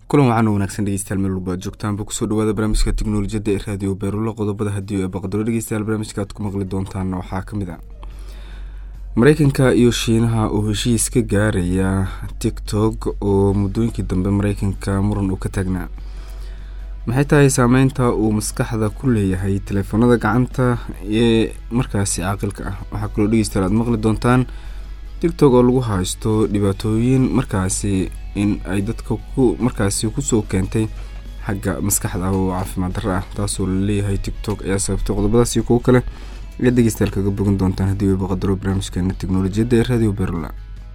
kulan wacan oo wanaagsan dhegeystayaal meel walba ad joogtaanba kusoo dhawaada barnaamijka teknolojiyadda ee raadiyo beerulo qodobada haddii ee baqdaro dhegeystayaal barnaamijka aad ku maqli doontaan waxaa ka mid a mareykanka iyo shiinaha oo heshiis ka gaaraya tiktok oo muddooyinkii dambe mareykanka muran uu ka taagnaa maxay tahay saameynta uu maskaxda ku leeyahay teleefoonada gacanta ee markaasi caaqilka ah waxaa kaloo dhegeystayaal aad maqli doontaan tiktok oo lagu haysto dhibaatooyin markaasi in ay dadka ku markaasi kusoo keentay xagga maskaxda ah oo caafimaad darra ah taasoo laleeyahay tiktok ayaa sababtay qodobadaas iyo kuwo kale ayaad dhegeystayaal kaga bogan doontaan haddii weyba qadaro barnaamijkeena teknolojiyadda ee radio berla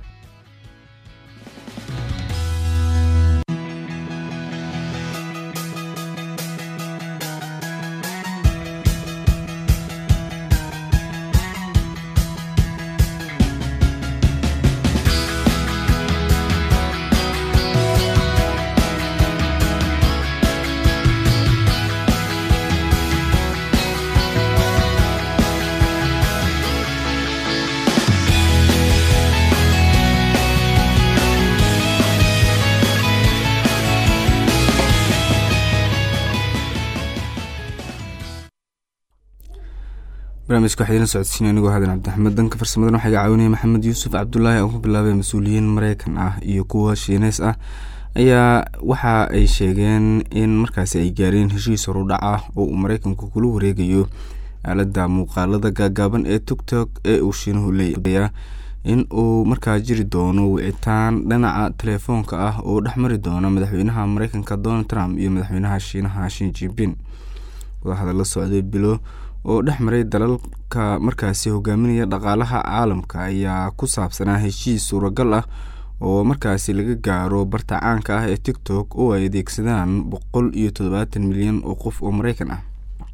barnaamijka waxaa idin socodsiinay anigoo hadan cabdixamed danka farsamadan waxaa iga caawinaya maxamed yuusuf cabdulaahi oo ku bilaabay mas-uuliyiin mareykan ah iyo kuwa shiineys ah ayaa waxa ay sheegeen in markaasi ay gaareen heshiis horudhac ah oo uu mareykanku kula wareegayo aalada muuqaalada gaagaaban ee tiktok ee uu shiinuhu leeya in uu markaa jiri doono wicitaan dhinaca telefoonka ah oo dhexmari doona madaxweynaha mareykanka donald trump iyo madaxweynaha shiinaha shin jinping wadahadalla socday bilo oo dhex maray dalalka markaasi hogaaminaya dhaqaalaha caalamka ayaa ku saabsanaa heshiis suuragal ah oo markaasi laga gaaro barta caanka ah ee tiktok oo ay adeegsadaan boqol iyo toddobaatan milyan oo qof oo mareykan ah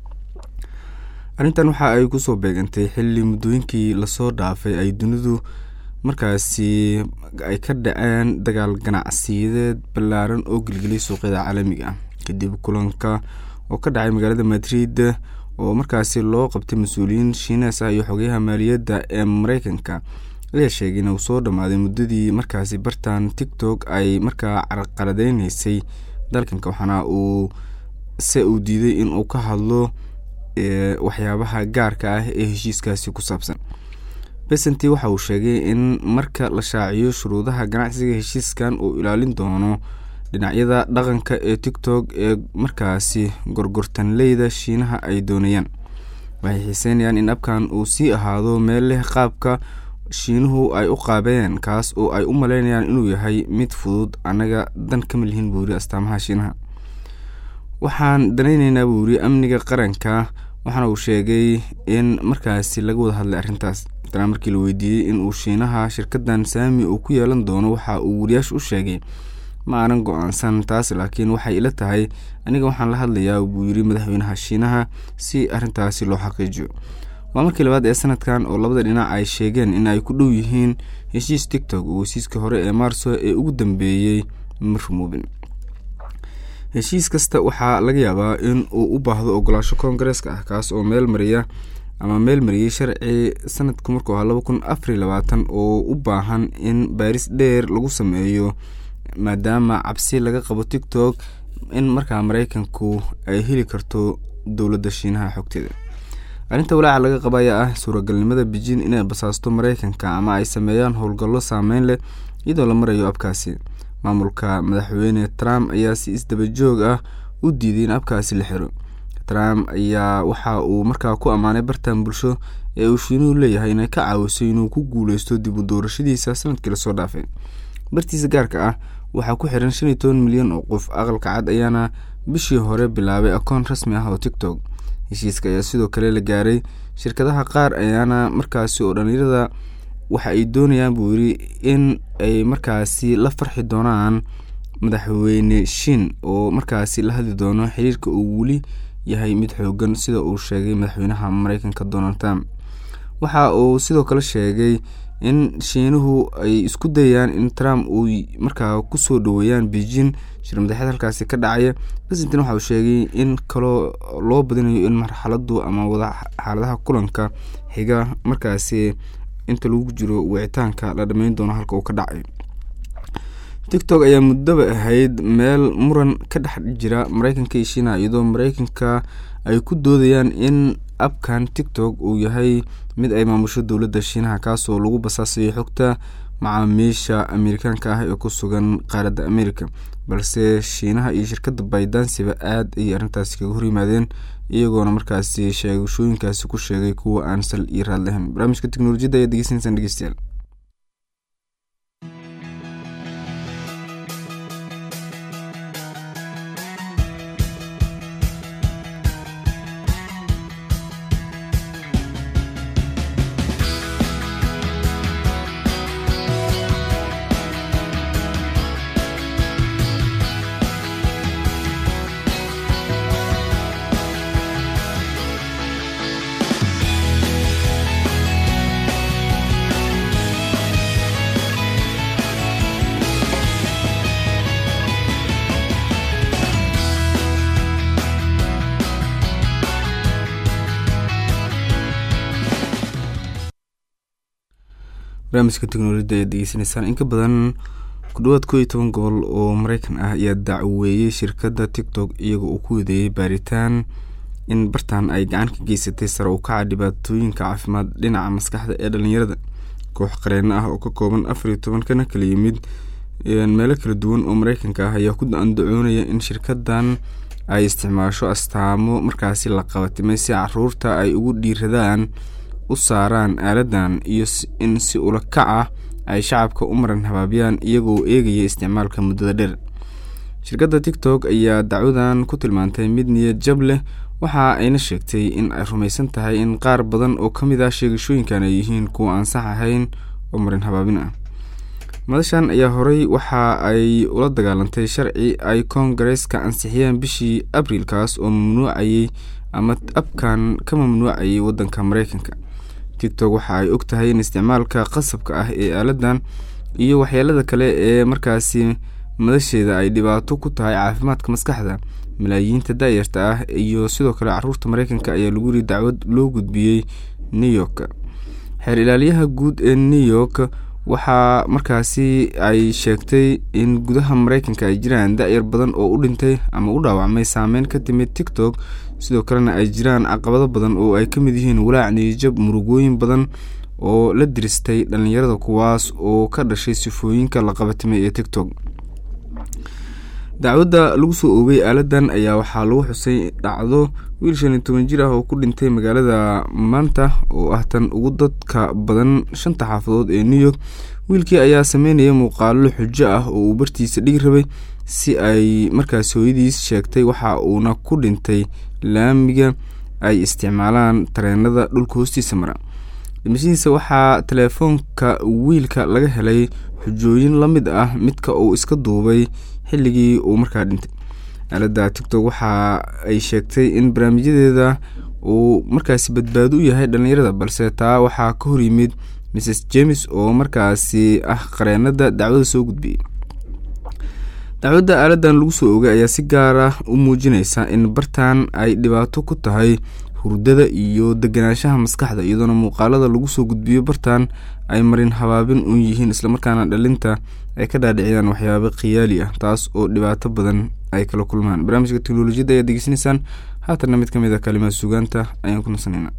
arrintan waxa ay kusoo beegantay xilli muddooyinkii lasoo dhaafay ay dunidu markaasi ay ka dhaceen dagaal ganacsiyadeed ballaaran oo gelgeliyay suuqyada caalamiga ah kadib kulanka oo ka dhacay magaalada madrid oo markaasi loo qabtay mas-uuliyiin shiinees ah iyo xogeyaha maaliyadda ee mareykanka ayaa sheegay in uu soo dhammaaday muddadii markaasi bartan tiktok ay markaa carqaladeyneysay dalkanka waxaana uu se uu diiday in uu ka hadlo waxyaabaha gaarka ah ee heshiiskaasi ku saabsan besenti waxa uu sheegay in marka la shaaciyo shuruudaha ganacsiga heshiiskan uu ilaalin doono dhinacyada dhaqanka ee tiktok ee markaasi gorgortanleyda shiinaha ay doonayaan waxay xiiseynayaan in abkan uu sii ahaado meel leh qaabka shiinuhu ay u qaabeen kaas oo ay u maleynayaan inuu yahay mid fudud annaga dan kama lihin buu yiri astaamaha shiinaha waxaan danayneynaa buu yiri amniga qaranka waxaana uu sheegay in markaasi laga wada hadlay arrintaas tana markii la weydiiyey in uu shiinaha shirkadan saami uu ku yeelan doono waxa uu wariyaasha u sheegay ma aanan go-aansan taas laakiin waxay ila tahay aniga waxaan la hadlayaa buu yiri madaxweynaha shiinaha si arrintaasi loo xaqiijiyo waa markii labaad ee sanadkan oo labada dhinac ay sheegeen in ay ku dhow yihiin heshiis tiktok oo heshiiska hore ee maarso ee ugu dambeeyey ma rumoobin heshiis kasta waxaa laga yaabaa in uu u baahdo ogolaasho koongareeska ah kaas oo meel mariya ama meel mariyey sharci sanadku markuu ahaa laba kun afariy labaatan oo u baahan in baaris dheer lagu sameeyo maadaama cabsi laga qabo tiktok in markaa mareykanku ay heli karto dowladda shiinaha xogteeda arrinta walaaca laga qaba ayaa ah suuragalnimada beijin inay basaasto mareykanka ama ay sameeyaan howlgallo saameyn leh iyadoo la marayo abkaasi maamulka madaxweyne trump ayaa si isdaba joog ah u diiday in abkaasi la xiro trump ayaa waxa uu markaa ku ammaanay bartan bulsho ee uu shiinuhu leeyahay inay ka caawiso inuu ku guuleysto dib u doorashadiisa sanadkii lasoo dhaafay bartiisa gaarka ah waxaa ku xiran shan iyo toban milyan oo qof aqalka cad ayaana bishii hore bilaabay akoon rasmi ah oo tiktok heshiiska ayaa sidoo kale la gaaray shirkadaha qaar ayaana markaasi oo dhalinyarada waxa ay doonayaan buu yiri in ay markaasi la farxi doonaan madaxweyne shin oo markaasi la hadli doono xiriirka uu weli yahay mid xoogan sida uu sheegay madaxweynaha mareykanka donald trump waxa uu sidoo kale sheegay in shiinuhu ay isku dayayaan in trump uu markaa kusoo dhaweeyaan beijing shir madaxeed halkaasi ka dhacaya presentin waxa uu sheegay in kaloo loo badinayo in marxaladu ama wada xaaladaha kulanka xiga markaasi inta lagu jiro wicitaanka la dhameyn doono halka uu ka dhacayo tictok ayaa muddaba ahayd meel muran ka dhex jira mareykanka iyo shiinaha iyadoo mareykanka ay ku doodayaan in abkan tictok uu yahay mid ay maamusho dowladda shiinaha kaasoo lagu basaasayo xogta macaamiisha amerikaanka ah ee ku sugan qaaradda america balse shiinaha iyo shirkadda baydansiba aad ayay arrintaasi kaga hor yimaadeen iyagoona markaasi sheegashooyinkaasi ku sheegay kuwa aan sal iyo raad lahayn barnaamijka teknolojiyadda ayaa degeysanaysaan dhegeystayaal barnaamijka teknolojiyadda ayaad degeysanaysaan in ka badan ku dhawaad koo iyo toban gobol oo mareykan ah ayaa dacweeyey shirkadda tictok iyagoo uu ku wadeeyey baaritaan in bartan ay gacan ka geysatay sare u kaca dhibaatooyinka caafimaad dhinaca maskaxda ee dhalinyarada koox qareeno ah oo ka kooban afar iyo toban kana kala yimid meelo kala duwan oo mareykanka ah ayaa ku andacoonaya in shirkadan ay isticmaasho astaamo markaasi la qabatimay si caruurta ay ugu dhiiradaan u saaraan aaladan iyo in si ula kac ah ay shacabka u maran habaabyaan iyagoo eegaya isticmaalka muddada dheer shirkadda tictok ayaa dacwadan ku tilmaantay mid niyad jab leh waxa ayna sheegtay in ay rumaysan tahay in qaar badan oo ka mid ah sheegashooyinkan ay yihiin kuwa aan sax ahayn oo marin habaabin ah madashan ayaa horey waxa ay ula dagaalantay sharci ay koongareeska ansixiyeen bishii abriilkaas oo mamnuucayay ama abkan ka mamnuucayay wadanka mareykanka tictok waxa ay og tahay in isticmaalka qasabka ah ee aaladan iyo waxyeelada kale ee markaasi madasheeda ay dhibaato ku tahay caafimaadka maskaxda malaayiinta daayarta ah iyo sidoo kale caruurta mareykanka ayaa lagu yiri dacwad loo gudbiyey new york xeer ilaaliyaha guud ee new york waxaa markaasi ay sheegtay in gudaha mareykanka ay jiraan da-yar badan oo u dhintay ama u dhaawacmay saameyn ka timid tictok sidoo kalena ay jiraan caqabado badan oo ay ka mid yihiin walaac niyijab murugooyin badan oo la diristay dhalinyarada kuwaas oo ka dhashay sifooyinka la qabatimay ee tictok dacwadda lagu soo oogay aaladan ayaa waxaa lagu xusay dhacdo wiil shan iyo toban jir ah oo ku dhintay magaalada maanta oo ah tan ugu dadka badan shanta xaafadood ee new york wiilkii ayaa sameynaya muuqaalo xujo ah oo uu bartiisa dhigi rabay si ay markaas hooyadiis sheegtay waxa uuna ku dhintay laamiga ay isticmaalaan tareenada dhulka hoostiisa mara dhimashadiisa waxaa teleefoonka wiilka laga helay xujooyin la mid ah midka uu iska duubay xilligii uu markaa dhintay aaladda tictok waxa ay sheegtay in barnaamijyadeeda uu markaasi badbaado u yahay dhalinyarada balse taa waxaa ka hor yimid mrs james oo markaasi ah qareenada dacwada soo gudbiyey dacwadda aaladan lagu soo ogay ayaa si gaar ah u muujineysa in bartan ay dhibaato ku tahay hurdada iyo deganaanshaha maskaxda iyadoona muuqaalada lagu soo gudbiyo bartan ay marin habaabin u yihiin islamarkaana dhalinta ay ka dhaadhiciyaan waxyaabo khiyaali ah taas oo dhibaato badan ay kala kulmaan barnaamijka teknolojiyadda ayaad degeysanaysaan haatanna mid ka mid a kalimaad sugaanta ayaan ku nasanayna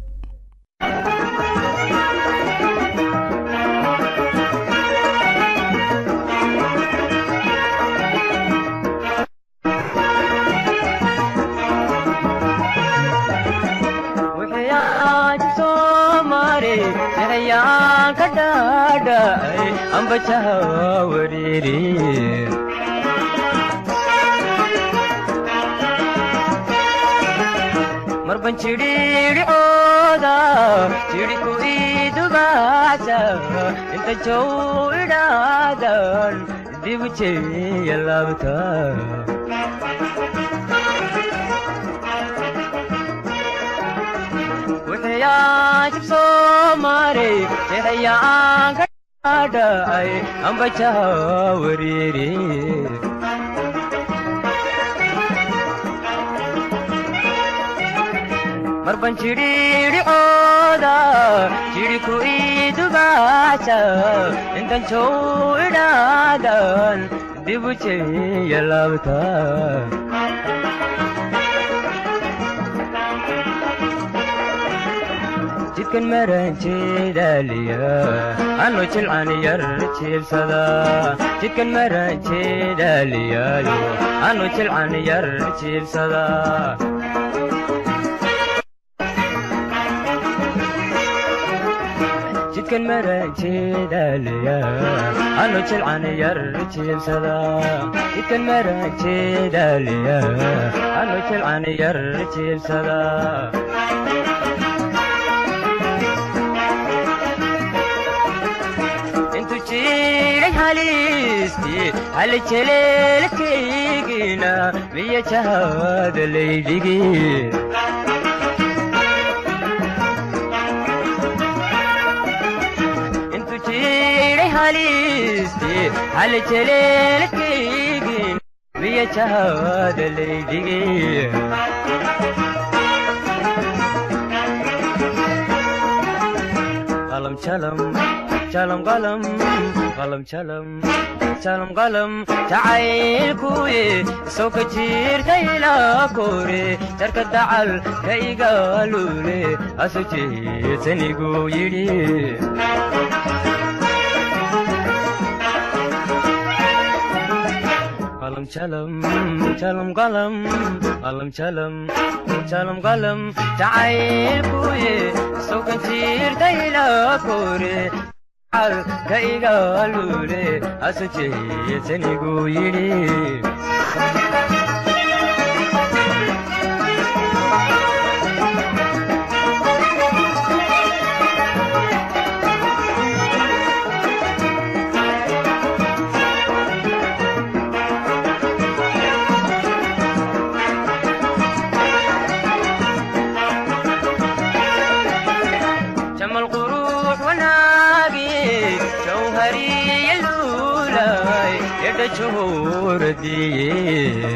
marban jidhiidhicooda jidhi ku idubaasa inta jow idhaadan dibu jeya laabta wuxuyaa jib soo maray jeexayaan ka dhacay ambajaha wariiri marban jidhiidhicooda jidhi ku idubaasa intan jow idhaadan dib u jeeya laabta jidkan maranjeedaaliya anu jilcan yar jiibsada jidkan maranjeedaaliyaayo anu jilcan yar jiibsada jidkan maranjeedaaliya anu jilcan yar jiibsada jidkan maranjeedaaliya anu jilcan yar jiibsada intu jiray haliistii hal jeleelkaygina miya jahada laydhigi intu jiray haliistii hal jeleelkaygina miya jahada laydhigi qalam jalam jalam qalam qalam jalam jalam qalam jacaylkuye soo ka jiirtayla kore jarka dacal ka igaalule aso jeesanigu yidhi qalam jalam jalam qalam qalam jalam jalam qalam jacaylkuye soo ka jiirtayla kore cal ka igaalule aso jeesanigu yidhi jamal quruux wanaagi jawhariya luulay edha juhuradiye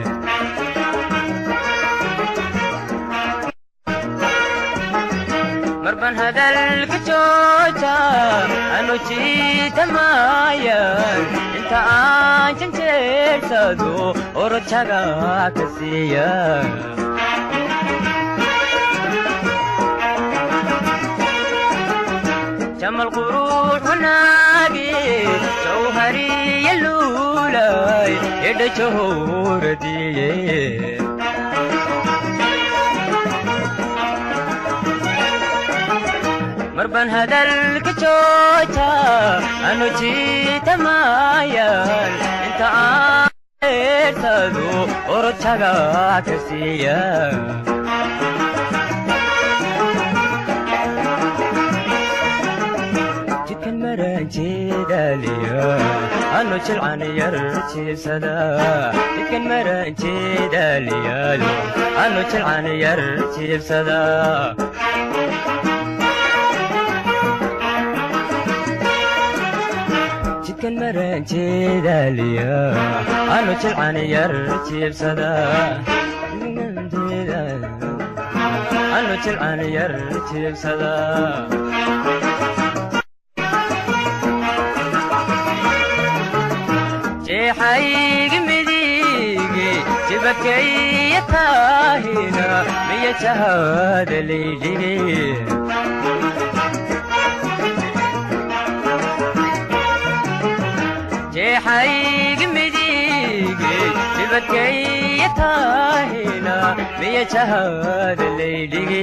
marban hadalka jooja anu jiitamayan inta aan janjeersado orojaga ka siiya jamal quruux wanaagi jawhariya luulay edha jahuradiye marban hadalka jooja anu jiitamayan inta aan eersado orojaga ka siiya jidkan maranjeedaaliya anu jilcan yar jiibsada jidkan maranjeedaaliyaayo anu jilcan yar jiibsada jidkan maranjeedaaliya anu jilcan yar jiibsada anu jilcan yar jiibsada jeexaygi midige jibakaya taahina miya jahada laydhige jeexaygi midige jibakaya taahina miya jahada laydhige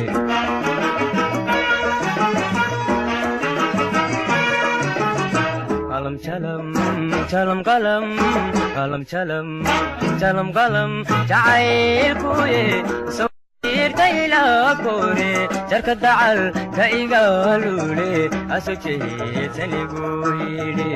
qalam jalam jalam qalam qalam jalam jalam qalam jacaylkuye soo jiirtayla kore jarka dacal ka igaalule aso jeesanigu yidhi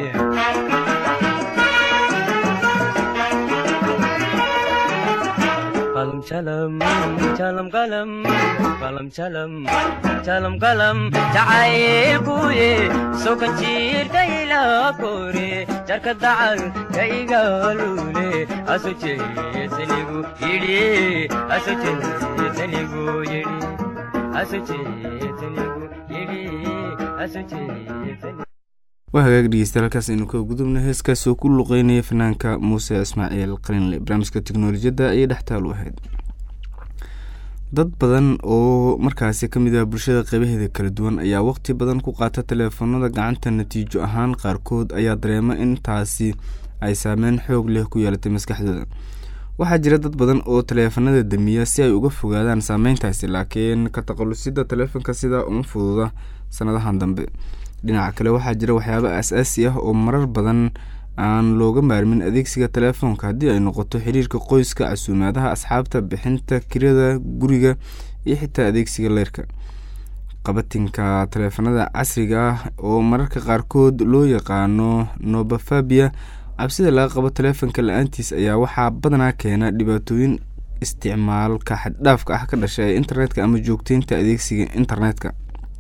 qalam jalam jalam qalam qalam jalam jalam qalam jacaylkuye soo kan jiirtayla kore jarka dacal ka igaalule aso jeesanigu yidhi aso jeesanigu yidhi aso jeesanigu yidhi aso jeesanigu waa hagaag dhegeystayaal halkaas aynu ka gudubna heeskaas oo ku luqeynaya fanaanka muuse ismaaciil qalinle barnaamijka teknolojiyadda ayay dhextaal u ahayd dad badan oo markaasi kamid ah bulshada qeybaheeda kala duwan ayaa waqti badan ku qaata teleefanada gacanta natiijo ahaan qaarkood ayaa dareema in taasi ay saameyn xoog leh ku yeelatay maskaxdooda waxaa jira dad badan oo taleefanada damiya si ay uga fogaadaan saameyntaasi laakiin ka taqalusida taleefanka sidaa uma fududa sanadahan dambe dhinaca kale waxaa jira waxyaabo as-aasi ah oo marar badan aan looga maarmin adeegsiga telefoonka haddii ay noqoto xiriirka qoyska casuumaadaha asxaabta bixinta kirada guriga iyo xitaa adeegsiga leyrka qabatinka taleefanada casriga ah oo mararka qaarkood loo yaqaano nobafabia cabsida laga qabo taleefonka la-aantiis ayaa waxaa badanaa keena dhibaatooyin isticmaalka xaddhaafka ah ka dhasha ee internetka ama joogteynta adeegsiga internetka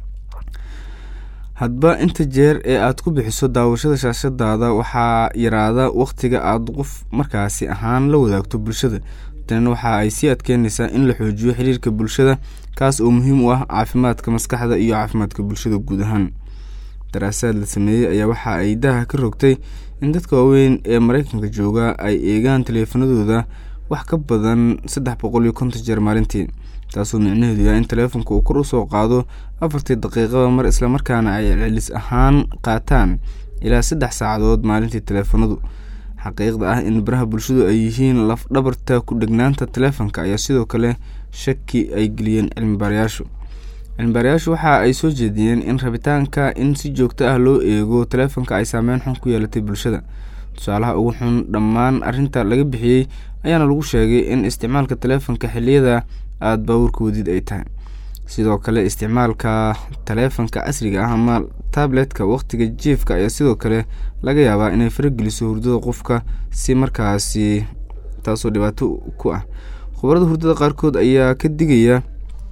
hadba inta jeer ee aad ku bixiso daawashada shaashadaada waxaa yaraada waqtiga aada qof markaasi ahaan la wadaagto bulshada tanina waxa ay sii adkeyneysaa in la xoojiyo xiriirka bulshada kaas oo muhiim u ah caafimaadka maskaxda iyo caafimaadka bulshada guud ahaan daraasaad la sameeyey ayaa waxa ay daha ka rogtay in dadka waaweyn ee mareykanka jooga ay eegaan taleefanadooda wax ka badan saddex boqol iyo konton jeer maalintii taasoo micnaheedu yahay in taleefonka uu kor usoo qaado afartii daqiiqaba mar islamarkaana ay celis ahaan qaataan ilaa saddex saacadood maalintii taleefanadu xaqiiqda ah in baraha bulshadu ay yihiin laf dhabarta ku dhegnaanta taleefonka ayaa sidoo kale shaki ay geliyeen cilmibaarayaashu cilmibaarayaashu waxa ay soo jeediyeen in rabitaanka in si joogto ah loo eego taleefonka ay saameyn xun ku yeelatay bulshada tusaalaha ugu xun dhammaan arinta laga bixiyey ayaana lagu sheegay in isticmaalka taleefonka xiliyada aada baawurka wadid ay tahay sidoo kale isticmaalka taleefonka casriga ah ama tabletka waqtiga jiefka ayaa sidoo kale laga yaabaa inay farageliso hurdada qofka si markaasi taasoo dhibaato ku ah khubarada hurdada qaarkood ayaa ka digaya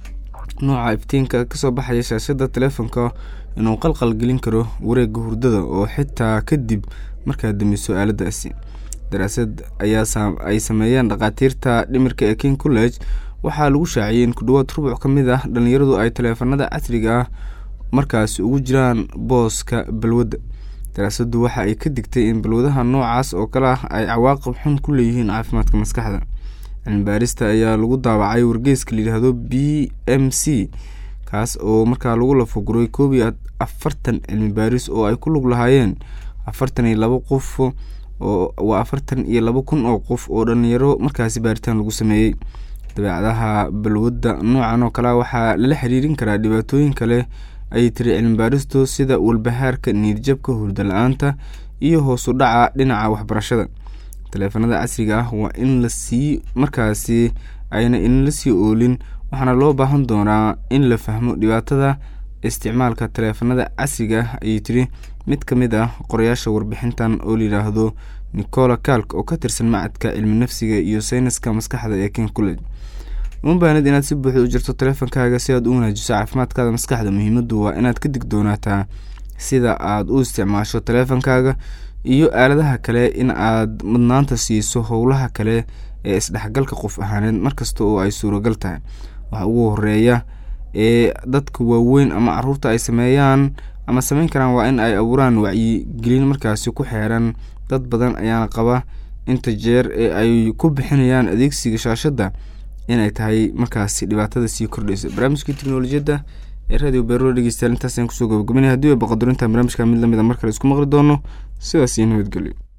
nooca iftiinka kasoo baxaya shaashada taleefonka inuu qalqal gelin karo wareega hurdada oo xitaa kadib markaa damiso aaladaasi daraasad ayaa ay sameeyeen dhakhaatiirta dhimirka ee king college waxaa lagu shaaciyey in ku dhawaad rubuc ka mid ah dhalinyaradu ay taleefanada casriga ah markaasi ugu jiraan booska balwadda daraasaddu waxa ay ka digtay in balwadaha noocaas oo kale ah ay cawaaqib xun ku leeyihiin caafimaadka maskaxda cilmibaarista ayaa lagu daawacay wargeyska layidhaahdo b m c kaas oo markaa lagu lafoguray koob iyo afartan cilmi baaris oo ay ku lug lahaayeen afartan iyo labo qof waa afartan iyo labo kun oo qof oo dhalinyaro markaasi baaritaan lagu sameeyey dabeecadaha balwadda noocan oo kalea waxaa lala xiriirin karaa dhibaatooyin kale ayay tiri cilmibaaristu sida walbahaarka niirjabka hurda la-aanta iyo hoosu dhaca dhinaca waxbarashada taleefanada casriga ah waa in lasii markaasi ayna inla sii oolin waxaana loo baahan doonaa in la fahmo dhibaatada isticmaalka taleefanada casriga ah ayay tiri mid ka mid ah qorayaasha warbixintan oo layidhaahdo nicola kalk oo ka tirsan macadka cilmi nafsiga iyo sayniska maskaxda ee king college uma baanid inaad si buuxda u jirto taleefonkaaga si aad u wanaajiso caafimaadkaada maskaxda muhiimadu waa inaad ka digdoonaataa sida aad u isticmaasho taleefonkaaga iyo aaladaha kale in aad mudnaanta siiso howlaha kale ee isdhexgalka qof ahaaneed markasta oo ay suuragal tahay waxa ugu horeeya ee dadka waaweyn ama caruurta ay sameeyaan ama sameyn karaan waa in ay abuuraan wacyigelin markaasi ku xeeran dad badan ayaana qaba inta jeer ee ay ku bixinayaan adeegsiga shaashadda inay tahay markaasi dhibaatada sii kordhaysa barnaamijkii teknolojiyadda ee radio beero dhegeystayaal intaasaan kusoo gabagabanaya hadii way baqadurinta barnaamijka mid lamid a mar kale isku maqli doono sidaas iyo nabadgelyo